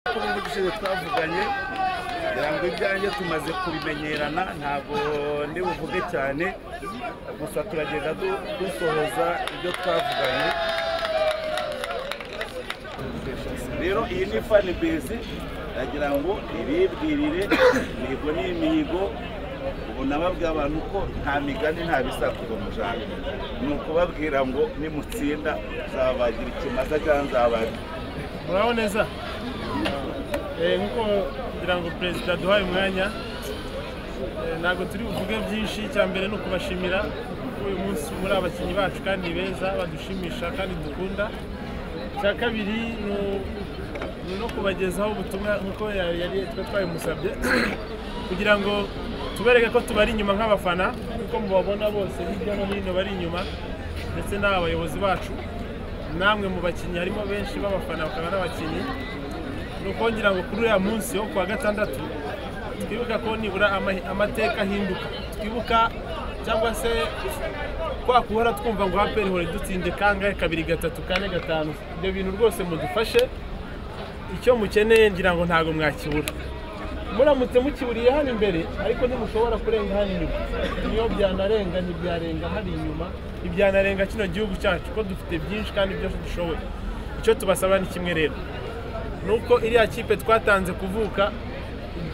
uko bindi gushize twavuganye ngo ibyanjye tumaze kubimenyerana ntabwo ndi buvuge cyane gusa turagenda du- dusohoza ibyo twavuganye rero iyi ni fanibase ndagira ngo ibibwirire imihigo ni imihigo ubu nababwira abantu ko nta migani nta bisakuzo mu jana ni ukubabwira ngo nimutsinda nzabagira ikimaza cyangwa nzabagira muraho neza Eh, nk'uko kugira ngo perezida aduhaye umwanya eh, ntabwo turi buvuge byinshi icya mbere ni ukubashimira kuko uyu munsi muri abakinnyi bacu kandi beza badushimisha kandi dukunda icya kabiri ni u- ni no kubagezaho ubutumwa nk'uko yari yari twe twabimusabye kugira ngo tubereke ko tubari inyuma nk'abafana kuko mubabona bose hirya no hino bari inyuma ndetse n'abayobozi bacu namwe mu bakinnyi harimo benshi b'abafana bakaba n'abakinnyi ni ukongera ngo kuri uriya munsi wo kuwa gatandatu twibuka ko nibura ama- amateka ahinduka twibuka cyangwa se kwa guhora twumva ngo aperi hore dutsinde kangahe kabiri gatatu kane gatanu ibyo bintu rwose mudufashe icyo mukeneye ngira ngo ntabwo mwakibura muramutse mukiburiye hano imbere ariko ntimushobora kurenga hano inyuma niyo byanarenga ntibyarenga hari inyuma ntibyanarenga kino gihugu cyacu ko dufite byinshi kandi byose dushoboye icyo tubasaba ni kimwe rero ni uko iriya kipe twatanze kuvuka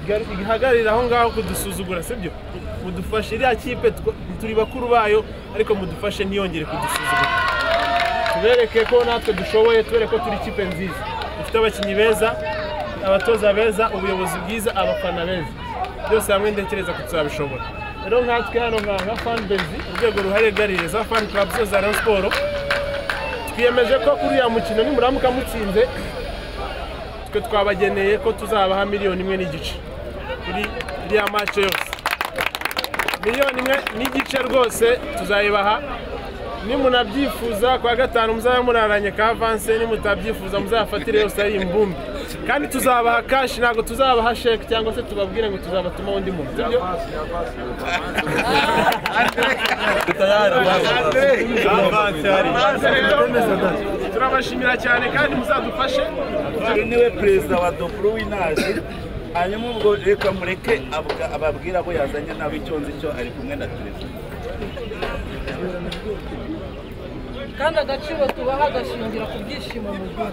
igar- ihagararira aho ngaho kudusuzugura sibyo mudufashe iriya kipe tw- turi bakuru bayo ariko mudufashe ntiyongere kudusuzugura tubereke ko natwe dushoboye tubereke ko turi ikipe nziza dufite abakinnyi beza abatoza beza ubuyobozi bwiza abafana beza byose hamwe ntekereza ko tuzabishobora rero nkatwe hano nka nka fanbezi urwego ruharegarire za fan club zose za rayon siporo twiyemeje ko kuri uriya mukino nimuramuka mutsinze twe twabageneye ko tuzabaha miliyoni imwe n'igice kuri iriya mace yose miliyoni imwe n'igice rwose tuzayibaha nimunabyifuza kwa gatanu muzaba muraranye ka avanse nimutabyifuza muzafatire yose ari imbumbi kandi tuzabaha kashi ntabwo tuzabaha sheke cyangwa se tubabwire ngo tuzabatuma undi muntu sibyo? turabashimira cyane kandi muzadufashe uyu niwe perezida wa doburo w'inazi hanyuma ubwo reka mureke avuga- ababwira abo yazanye nabo icyo nzi cyo ari kumwe na perezida kandi agaciro tubaha gashingira ku byishimo mugura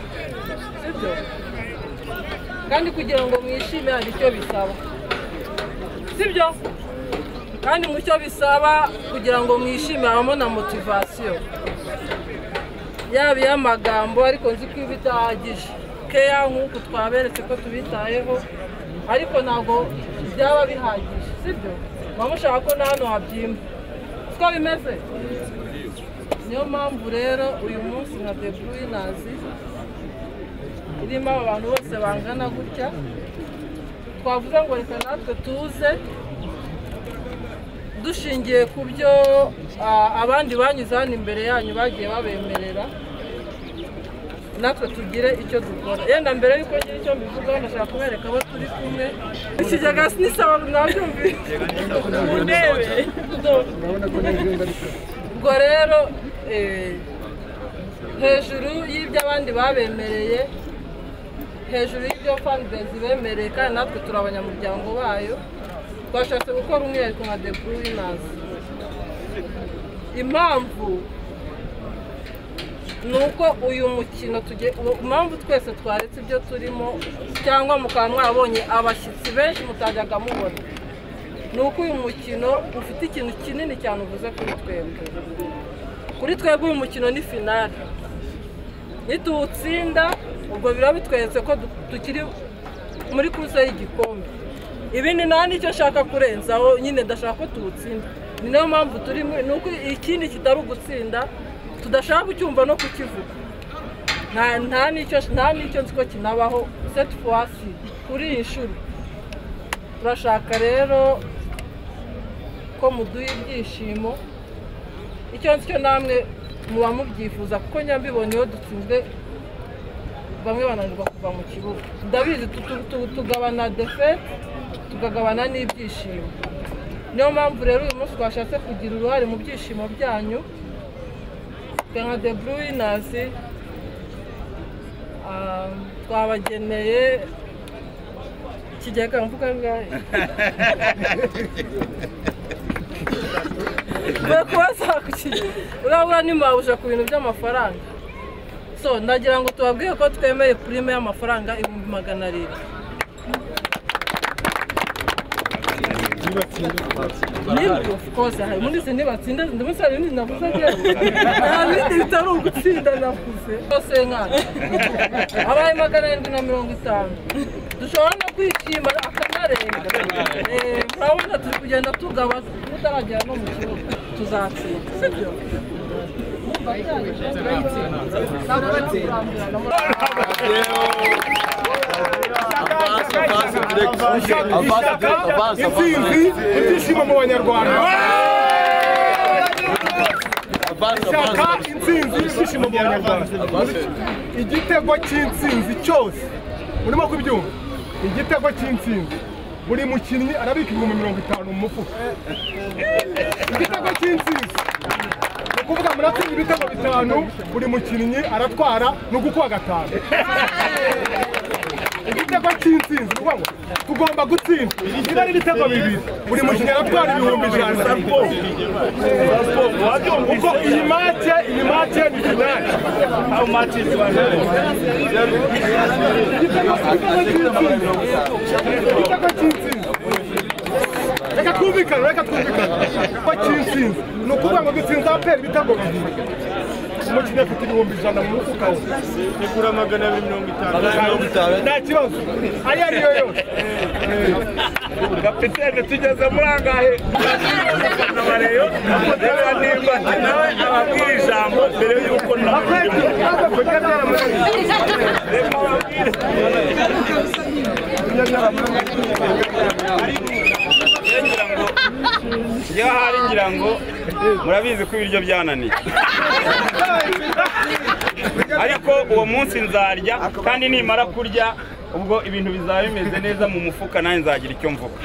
sibyo kandi kugira ngo mwishime hari icyo bisaba sibyo kandi mu cyo bisaba kugira ngo mwishime habamo na motivasiyo yaba iy'amagambo ariko nzi ko iba idahagije keya nk'uku twaberetse ko tubitayeho ariko ntabwo byaba bihagije sibyo muba mushaka ko na hano habyimba siko bimeze niyo mpamvu rero uyu munsi nka debuwinazi irimo abantu bose bangana gutya twavuze ngo reka natwe tuze dushingiye ku byo ah, abandi banyuze hano imbere yanyu bagiye babemerera natwe tugire icyo dukora yenda mbere y'uko ngira icyo mbivugaho ndashaka kubereka abo turi kumwe ikigega nisaba nabyumvise mu ntebe ubwo rero eh, hejuru y'ibyo abandi babemereye hejuru y'ibyo fanbase bemereye kandi natwe turi abanyamuryango bayo twashatse gukora umwihariko nka the bruiners impamvu ni uko uyu mukino tugiye uwo- impamvu twese twaretse ibyo turimo cyangwa mukaba mwabonye abashyitsi benshi mutajyaga mubona ni uko uyu mukino ufite ikintu kinini cyane uvuze kuri twebwe kuri twebwe uyu mukino ni finale nituwutsinda ubwo biba bitweretse ko du- tukiri muri kuruse y'igikombe ibindi nta nicyo nshaka kurenzaho nyine ndashaka ko tuwutsinda ni nayo mpamvu turi muri ni uko ikindi kitari ugutsinda tudashaka kucyumva no kukivuga nta nta nicyo nta nicyo nzi ko kinabaho seti fuwasi kuri iyi nshuro turashaka rero ko muduha ibyishimo icyo nzi cyo namwe muba mubyifuza kuko nyambibona iyo dutsinzwe bamwe bananirwa kuva mu kibuga ndabizi tu- tu- tu- tugabana defete tukagabana n'ibyishimo niyo mpamvu rero uyu munsi twashatse kugira uruhare mu byishimo byanyu twe nka the bruiners twabageneye ikigega mvuga ngayo bakubaza ku kigega urabura nimwabuje ku bintu by'amafaranga so ndagira ngo tubabwire ko twemeye purime y'amafaranga ibihumbi magana arindwi nibwo rwose hari muri izi ntibatsinda ndabona hari ibindi navuze rero nta bindi bitari ugutsinda navuze rwose nkana abaye magana arindwi na mirongo itanu dushobora no kwishima akanarenga Eh, murabona turi kugenda tugaba tutaragera no mu kibuga tuzatsinda sibyo intsinzi ibyishimo mu banyarwanda ishyaka intsinzi ibyishimo mu banyarwanda igitego cy'intsinzi cyose urimo kubyumva igitego cy'intsinzi buri mukinnyi arabika ibihumbi mirongo itanu mu mufuka igitego cy'intsinzi ni ukuvuga muratsinda ibitego bitanu buri mukinnyi aratwara ni ugukuba gatanu igitego cy'intsinzi ni ukuvuga ngo tugomba gutsinda niba ari ibitego bibiri buri mukinnyi aratwara ibihumbi ijana kuko iyi make iyi make ni finale how much is igitego cy'intsinzi reka twumvikane reka twumvikane ko cy'intsinzi ni ukuvuga ngo dutsinze aperi ibitego bibiri umukinnyi afite ibihumbi ijana mu mufuka we igura magana abiri mirongo itanu nta kibazo ayo ariyo yose kapitene tugeze muri angahe n'abareyo reba nimba ati nawe ababwire ijambo mbere y'uko nawe reka ababwire ngira ngo iyo ahari ngira ngo murabizi ko ibiryo byananiye ariko uwo munsi nzarya kandi nimara kurya ubwo ibintu bizaba bimeze neza mu mufuka nanjye nzagira icyo mvuga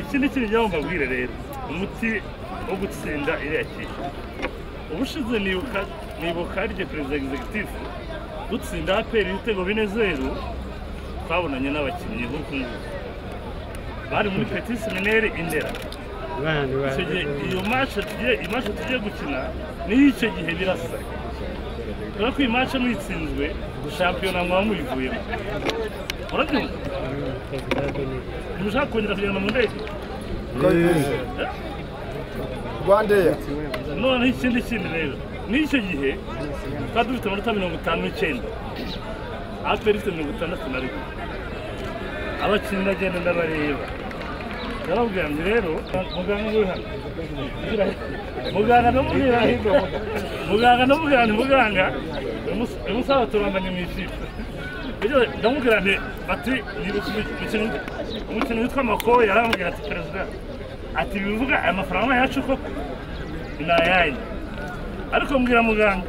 iki ni ikintu njya mbabwire rero umuti wo gutsinda iriya kipe ubushize nibuka nibuka harya perezida egizegitifu dutsinda aperi ibitego bine zeru twabonanye n'abakinnyi nk'uku nguku bari muri peti semineri indera icyo gihe iyo mashe tugiye iyi mashe tugiye gukina niyo icyo gihe birasa kubera ko iyi mashe muyitsinzwe shampiyona muba muyivuyemo urabyumva ntimushaka kongera kugenda mu ndege rwandeya noneho ikindi kindi rero n'icyo gihe twari dufite amanota mirongo itanu n'icyenda aperi ifite mirongo itandatu na rimwe abakinnyi ndagenda ndabareba yarababwira ngo rero muganga uri hano Ugira he? muganga ndamubwira hirwa muganga ndamubwira nti muganga uyu musaza turanganye mu ikipe Icyo gihe ndamubwira nti ati "Nibuka umukino umukino witwa makowe yarambwira ati perezida ati bivuga aya mafaranga yacu koko ni ayanyu ariko mbwira muganga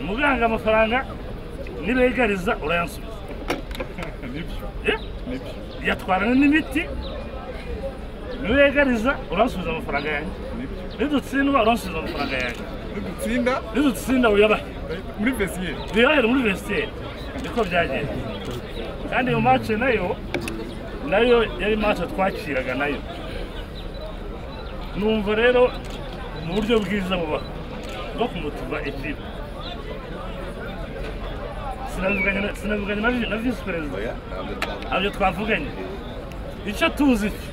muganga amafaranga nibegariza urayansubiza Eh? yatwarana n'imiti nibegariza uransubiza amafaranga yanjye nidutsindwa uransubiza amafaranga yanjye dutsinda nidutsinda uyabahe muri vesiyeri bihahere muri vesiteri niko byagenze kandi iyo mace nayo nayo yari mace twakiraga nayo numva rero mu buryo bwiza bubaho bwo kumutuba ekipe sinavuganye na- sinavuganye na vi- na visi perezida ntabyo twavuganye icyo tuzi cyo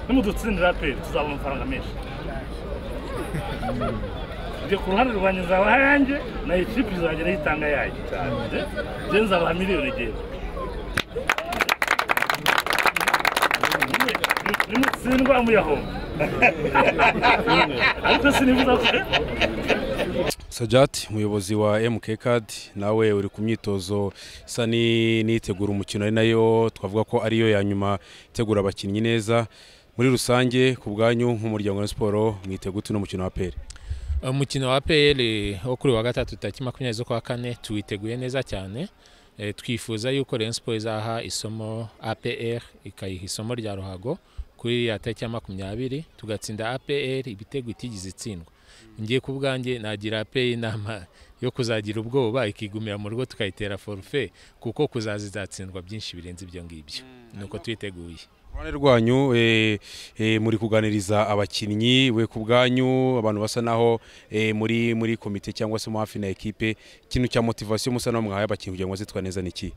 nimudutsindira pe tuzabona amafaranga menshi njye ku ruhande rwanjye nzaba ayanjye na ekipi izagera yitanga yayo njye nzabaha miliyoni ebyiri nimutsindwa muyahomba ariko sinifuza ko Sajati umuyobozi wa MK Card nawe uri ku myitozo isa ni- n'itegura umukino ari nayo twavuga ko ariyo ya nyuma itegura abakinnyi neza muri rusange ku bwanyu nk'umuryango wa Rayon siporo mwitega utu n'umukino wa peri umukino wa APR wo kuri wa gatatu tariki makumyabiri z'ukwa kane tuwiteguye neza cyane Eh, twifuza yuko Rayon Sports izaha isomo APR ikayiha isomo rya ruhago kuri ya tariki ya makumyabiri tugatsinda APR ibitego itigeze itsindwa ngiye ku bwanjye nagira APR inama yo kuzagira ubwoba ikigumira mu rugo tukayitera forufe kuko kuzaza izatsindwa byinshi birenze ibyo ngibyo nuko twiteguye uruhande rwanyu eh, eh, muri kuganiriza abakinnyi we ku bwanyu abantu basa naho eh, muri muri komite cyangwa se mu hafi na ekipe ikintu cya motivasiyo musa naho mwahaye abakinnyi kugira ngo bazitware neza ni iki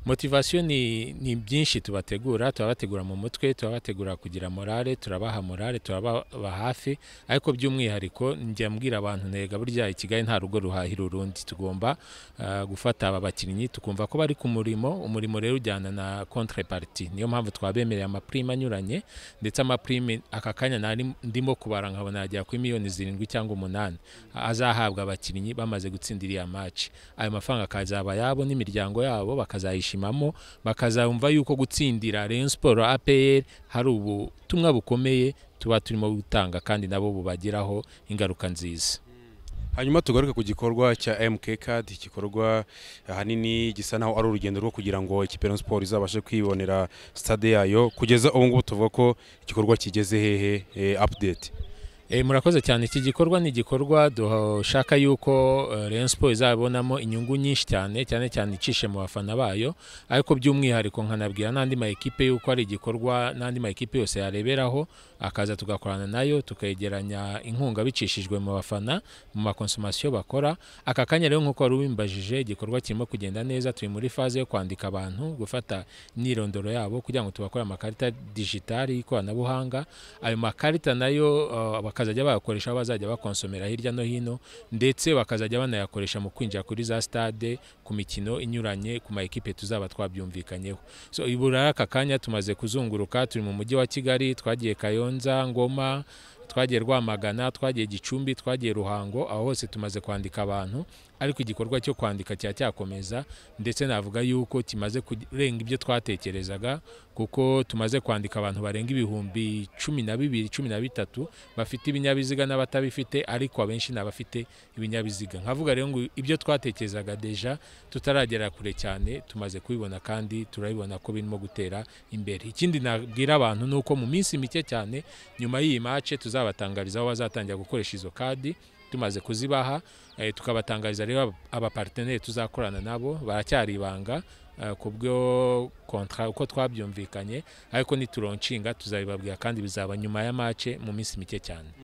motivasiyo ni, ni byinshi tubategura turabategura mu mutwe turabategura kugira morale turabaha morale turababa hafi ariko by'umwihariko njya mbwira abantu ntega burya i kigali nta rugo ruhahira urundi tugomba ah, gufata aba bakinnyi tukumva ko bari ku murimo umurimo rero ujyana na contrepartie niyo mpamvu twabemereye amaprime anyuranye ndetse amaprime aka kanya nari ndimo kubara nkabona yagera kuri miliyoni zirindwi cyangwa umunani azahabwa abakinnyi bamaze gutsinda iriya maci ayo mafaranga akazaba ayabo n'imiryango yabo bakazayishimamo bakazumva yuko gutsindira Rayon Sport APR hari ubutumwa bukomeye tuba turimo gutanga kandi nabo bubagiraho ingaruka nziza hanyuma tugaruke ku gikorwa cya MK Card igikorwa ahanini gisa naho ari urugendo rwo kugira ngo ikipe ya Rayon Sport izabashe kwibonera stade yayo kugeza ubu ngubu tuvuga ko igikorwa kigeze hehe eh, update E, murakoze cyane iki gikorwa ni igikorwa dushaka yuko eh, Rayon Sport izabonamo inyungu nyinshi cyane cyane cyane icishe mu bafana bayo ariko by'umwihariko nkanabwira n'andi ma ekipe yuko ari igikorwa n'andi ma ekipe yose yareberaho akaza tugakorana nayo tukegeranya inkunga bicishijwe mu bafana mu makonsomasiyo bakora aka kanya rero nk'uko wari ubimbajije igikorwa kirimo kugenda neza turi muri faze yo kwandika abantu gufata imyirondoro yabo kugira ngo tubakore amakarita digitali y'ikoranabuhanga ayo makarita nayo uh, bakazajya bayakoresha aho bazajya bakonsomera hirya no hino ndetse bakazajya banayakoresha mu kwinjira kuri za stade ku mikino inyuranye ku ma ekipe tuzaba twabyumvikanyeho so ibura aka kanya tumaze kuzunguruka turi mu mujyi wa kigali twagiye kayonza ngoma twagiye rwamagana twagiye gicumbi twagiye ruhango aho hose tumaze kwandika abantu ariko igikorwa cyo kwandika cya cyakomeza ndetse navuga yuko kimaze kurenga ibyo twatekerezaga kuko tumaze kwandika abantu barenga ibihumbi cumi na bibiri cumi na bitatu bafite ibinyabiziga n'abatabifite ariko abenshi ni abafite ibinyabiziga nkavuga rero ngo ibyo twatekerezaga deja tutaragera kure cyane tumaze kubibona kandi turabibona ko birimo gutera imbere ikindi nabwira abantu ni uko mu minsi mike cyane nyuma y'iyi mace tuzabatangariza aho bazatangira gukoresha izo kadi tumaze kuzibaha eh, tukabatangariza rero abaparteneri tuzakorana nabo baracyari ibanga eh, ku bwo kontra uko twabyumvikanye ariko nituroncinga tuzabibabwira kandi bizaba nyuma ya mace mu minsi mike cyane